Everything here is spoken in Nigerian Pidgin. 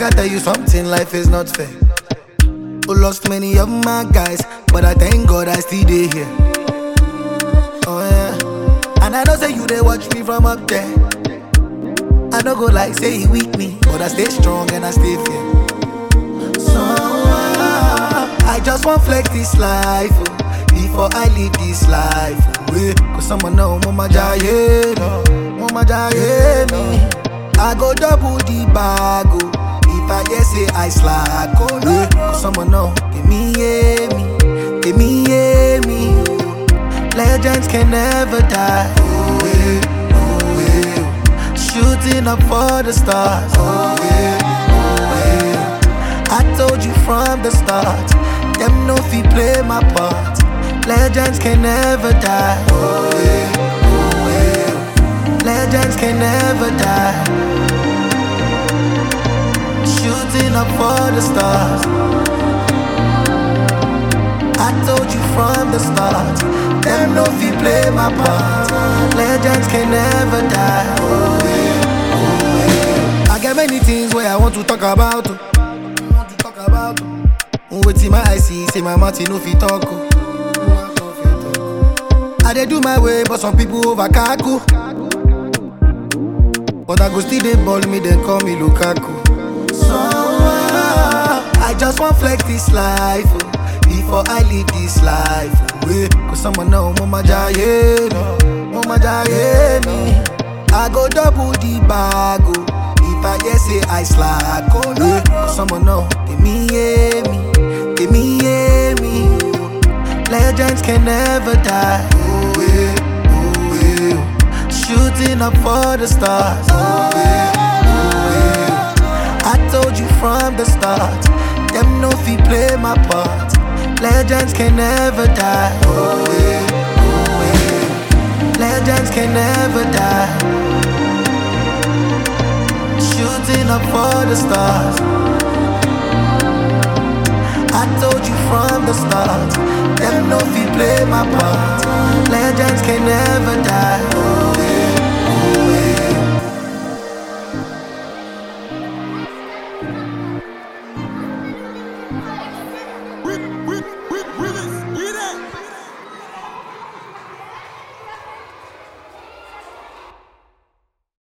I tell you something, life is not fair. Who lost many of my guys, but I thank God I still dey here. Oh yeah, and I know say you they watch me from up there. I don't go like say he weak me, but I stay strong and I stay fair. So ah, I just want flex this life oh, before I leave this life. Oh, yeah. Cause someone know mama jaye, no, mama jaye me. I go double the bag oh, if I hear say I slack. Oh no, yeah. Cause someone know give me yeah me, give me yeah me. oh. Legends can never die. Oh, yeah, oh, yeah. Shooting up for the stars. Oh, yeah, oh, yeah. I told you from the start. Them no fi play my part. Legends can never die. Oh, yeah, oh, yeah. Legends can never die. Shooting up for the stars. I told you from the start. Them no fi play my part. Legends can never die. Oh, yeah, oh, yeah. I got many things where I want to talk about. oh. Want to talk about. oh. Wetin my eye see, say my mouth e no fit talk. oh. I dey do my way, but some people over kaku. But I go still dey ball me, then call me Lukaku. So ah, I just want flex this life oh, before I leave this life. Oh, yeah. Cause someone know mama jaye, no, mama jaye me. I go double the bag oh, if I hear say I slack. Oh no, yeah. Cause someone know give me yeah me, give me yeah me. oh. Legends can never die. Oh yeah, oh yeah. Shooting up for the stars. Oh yeah, oh yeah. I told you from the start. Them no fi play my part. Legends can never die. Oh yeah, oh yeah. Legends can never die. Shooting up for the stars. I told you from the start. Them no fi play my part. Legends can never die.